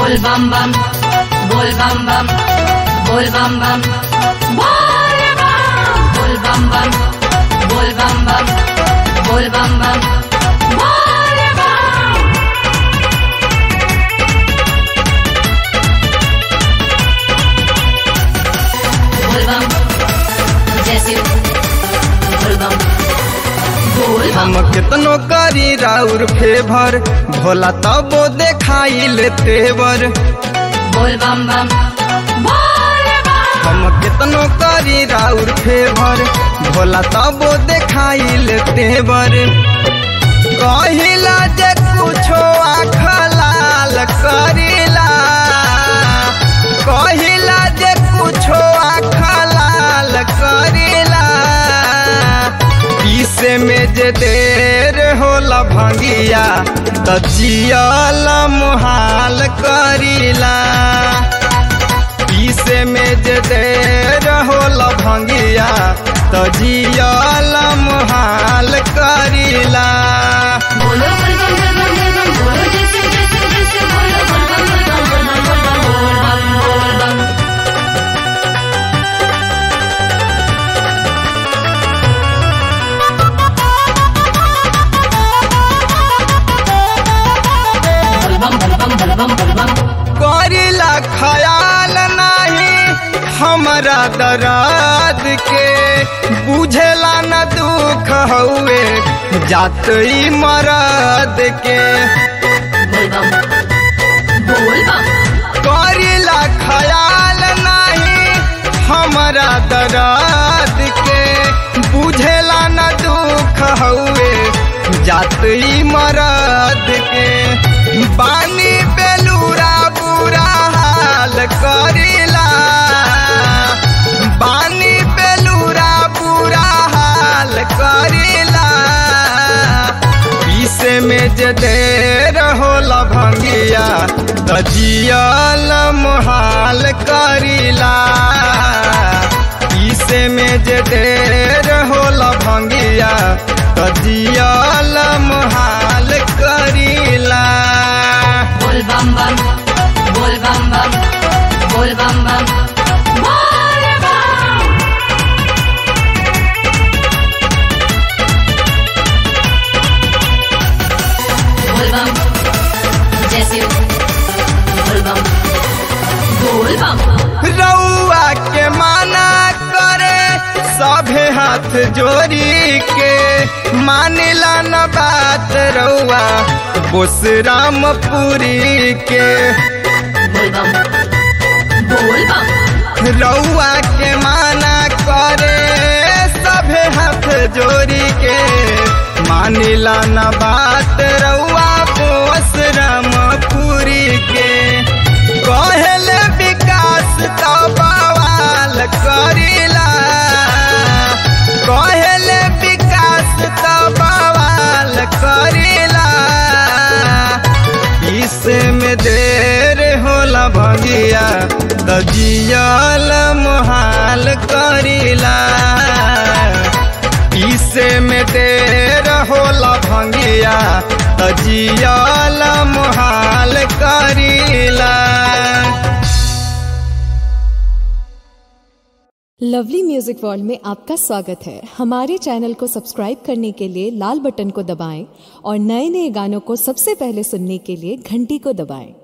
बोल बम बम बोल बम बम बोल बम बम बोल बम बम बोल बम बम बोल बम बम बोल बम बोल बम जैसे बोल बम बोल बम हम कितनो करी राउर फेभर भोला तबो देखाई ले तेवर बोल बम बम बोल बम हम कितनो करी राउर फेभर भोला तबो देखाई ले तेवर कहिला जे कुछो आँख लाल करिला कहिला जे कुछो आँख लाल करिला पीसे में जे देर होला भंगिया त जियल मुहाल करिला पीसे में जे देर होला भंगिया त जियल मुहाल करिला बोलो बोल बम बोल बम बोल बम बोलो जैसे जैसे जैसे बोलो बोल बम बोल बम बोल बम बोल बम बोल बम बोल बम बोल बम बोल बम बोल बम बोल बम करिला ख्याल नाही हमरा दराद के बुझेला न दुख हउए जात ई मरद के बोल बम बोल बम करिला ख्याल नाही हमरा दराद के बुझेला न दुख हउए जात ई मरद के बानी बेलूरा बुरा हाल करिला बानी बेलूरा बुरा हाल करिला पीसे में जे देर होला भंगिया त जियल मुहाल करिला पीसे में जे देर होला भंगिया त जियल मुहाल करिला बोल बम बम बोल बम बम बोल बम बम बोल बम बोल बम जैसे बोल बम बोल बम रउआ के माना करे सभे हाथ जोड़ी के मानिला न बात रउआ बोस रामपुरी के बोल बम बोल बम रउआ के माना करे सभे हाथ जोड़ी के मानिला न बात रउआ बोस रामपुरी के कहले विकास तो बवाल करिला कहले विकास तो बवाल करिला इसमें देर होला भगिया त जियल मुहाल करिला इसे में देर होला भंगिया त जियल मुहाल करिला लवली म्यूजिक वर्ल्ड में आपका स्वागत है हमारे चैनल को सब्सक्राइब करने के लिए लाल बटन को दबाएं और नए नए गानों को सबसे पहले सुनने के लिए घंटी को दबाएं